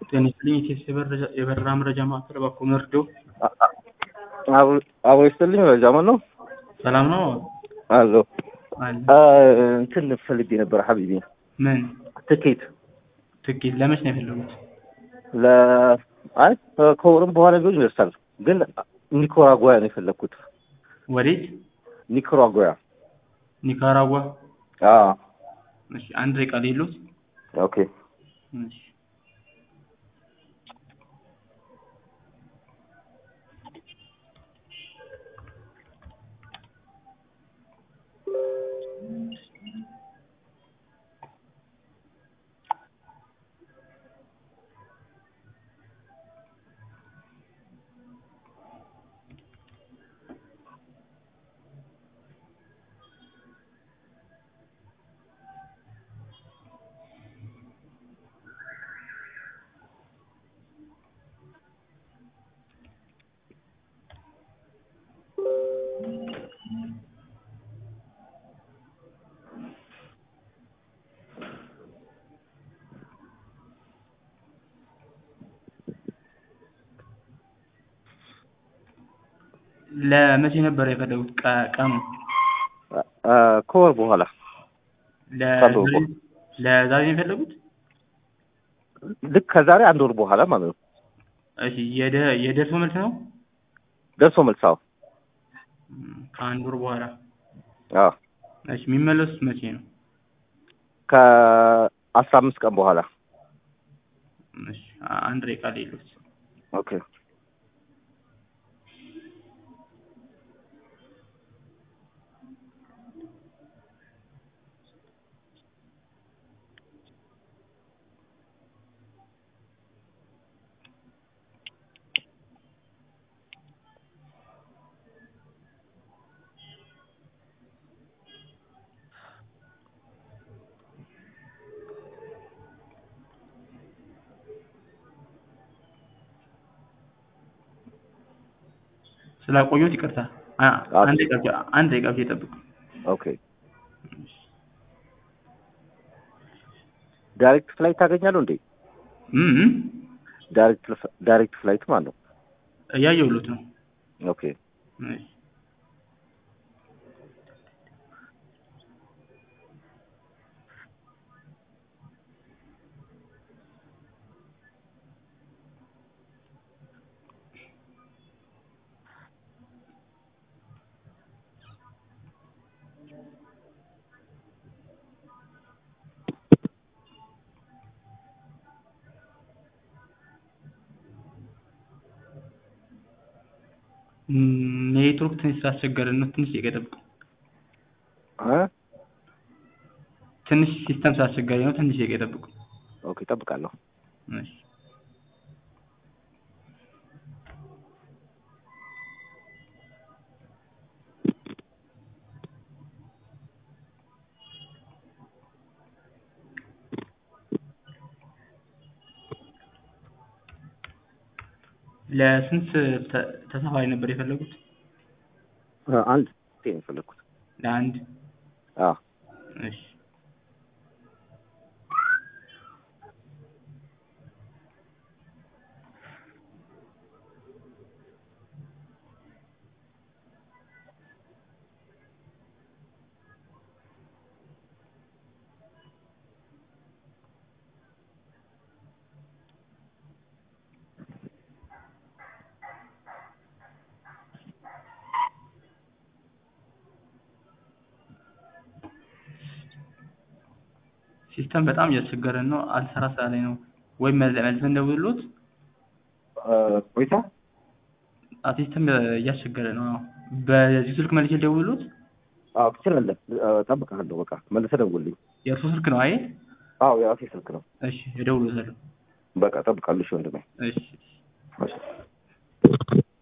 ጤና ይስጥልኝ የኢቲኤስ የበረራ መረጃ ማዕከል እባክዎ መርዶ አቦ ይስጥልኝ ጃማል ነው ሰላም ነው አሎ አለ እንትን ፈልጌ ነበር ሀቢቢ ምን ትኬት ትኬት ለመች ነው የፈለጉት ለ አይ ከወርም በኋላ ቢሆን ይደርሳል ግን ኒካራጓያ ነው የፈለግኩት ወዴት ኒካራጓያ ኒካራጓ አዎ እሺ አንድ ደቂቃ ሌሎት ኦኬ እሺ ለመቼ ነበር የፈለጉት ቀ- ቀኑ ከወር በኋላ ከአንድ ወር ለዛሬ ለዛሬ ነው የፈለጉት ልክ ከዛሬ አንድ ወር በኋላ ማለት ነው እሺ የደ- የደርሶ መልስ ነው ደርሶ መልሳው እም፣ ከአንድ ወር በኋላ አዎ እሺ የሚመለሱት መቼ ነው ከአስራ አምስት ቀን በኋላ እሺ አ- አንድ ደቂቃ ሌሎት ኦኬ ስላቆየሁት ይቅርታ አ- አዎ። አንድ ደቂቃ ብቻ- አንድ ደቂቃ ብቻ ይጠብቁ ኦኬ ዳይሬክት ፍላይት ታገኛለሁ እንዴ እም እም፣ ዳይሬክት ዳይሬክት ፍላይት ማለት ነው እያየሁሎት ነው ኦኬ እሺ እም፣ ኔትወርክ ትንሽ ስላስቸገረን ነው ትንሽ ደቂቃ ይጠብቁ እ ትንሽ ሲስተም ስላስቸገረኝ ነው ትንሽ ደቂቃ ይጠብቁ ኦኬ እጠብቃለሁ እሺ ለስንት ተ- ተሳፋሪ ነበር የፈለጉት? እ አንድ ነው የፈለግኩት ለአንድ አዎ እሺ ሲስተም በጣም እያስቸገረን ነው። አልሰራ ስላለኝ ነው። ወይም መል- መልሰን እንደውልሎት እ ቆይታ ሲስተም እያስቸገረ ነው። አዎ። በዚህ ስልክ መልሼ ልደውልሎት። አዎ ትችላለህ እ እጠብቅሃለሁ በቃ መልሰህ ደውልልኝ የእርሶ ስልክ ነው አይደል? አዎ የራሴ ስልክ ነው እሺ እደውልሎታለሁ። በቃ እጠብቃለሁ እሺ ወንድሜ እሺ እሺ